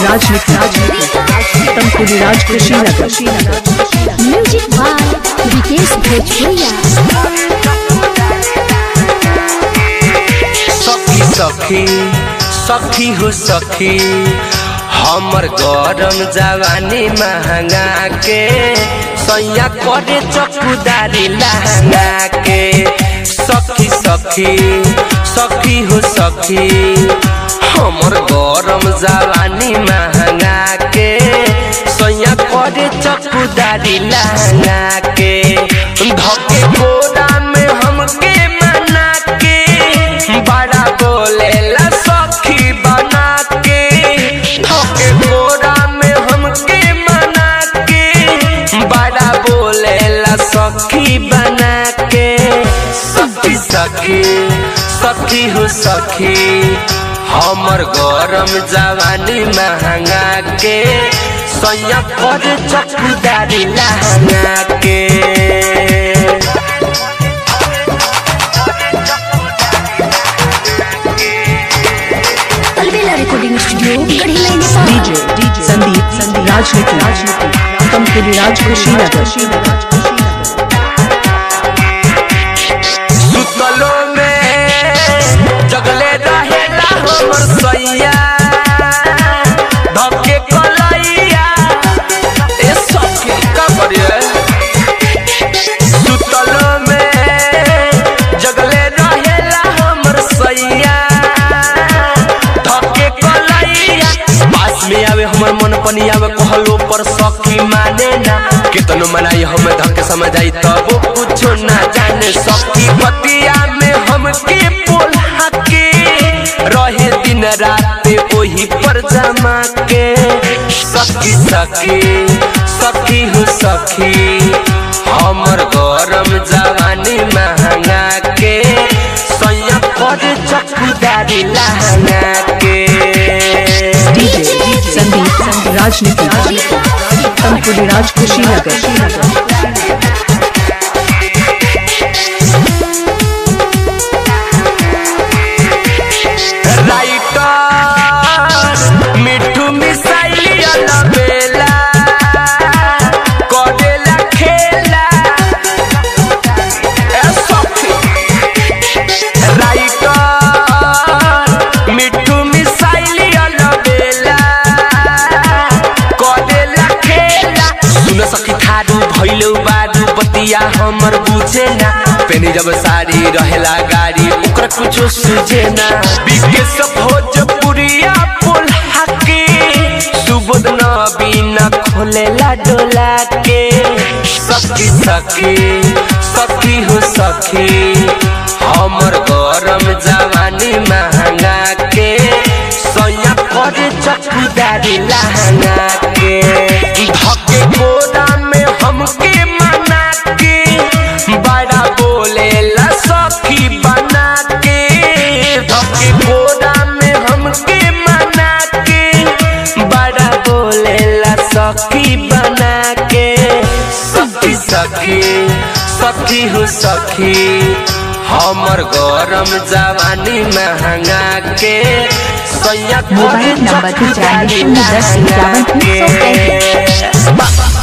राजनीति Tamkuli Raj Kushinagar music by Vikesh Bhojpuriya सखी सखी सखी हो सखी हमर गरम जवानी महंगा के सैया करे चकुदारी लहंगा के सखी सखी सखी हो सखी हमर गरम जवानी महंगा के सैया करे चकुदारी लहंगा के धके कोरा में हमके मना के बड़ा बोलेला सखी बना के धके कोरा में हमके मना के बड़ा बोलेला सखी बना के सखी सखी सखी हो सखी हमर गरम जवानी महंगा के सैया पर चकुदारी लहंगा के अलबेला रिकॉर्डिंग स्टूडियो गढ़ी लाइन डीजे संदीप राजनीति तमकुली राज कुशीनगर सुतलो में जगले रहेला हमर सैया धके कलैया ए सखी का करिए सुतलो में जगले रहेला हमर सैया धके कलैया पास में आवे हमर मन पनी आवे कहलो पर सखी माने ना कितनो मनाई हम धके समझ आई तब कुछो ना जाने सखी बतिया में हमके बोला के रहे दिन रात वही पर जमा के सखी सखी सखी हो सखी हमर गरम जवानी महंगा के सैया पर चकुदारी लहंगा के डीजे संदीप राजनीति तमकुली राज कुशीनगर राइटर मिठू मिसाइल अलबेला करेला खेला ए सखी राइटर मिठू मिसाइल अलबेला करेला खेला सुन सखी थारू भइलौ बारू बतिया हमर बुझे ना पेनी जब साड़ी रहेला गाड़ी ओकरा कुछो सुझे ना बिके सब भोजपुरिया बोला के सुबोध न बिना खोलेला डोला के सखी सखी सखी हो सखी हमर गरम जवानी महंगा के सैया करे चकुदारी लहंगा के धके कोरा में हमके मना के बड़ा बोलेला सखी बना के धके कोरा में हमके मना के बड़ा बोलेला सखी बना के सखी सखी सखी हो सखी हमर गरम जवानी महंगा के सैया मोबाइल नंबर चकुदारी पचानवे शून्य दस इक्यावन तीन सौ लहंगा के।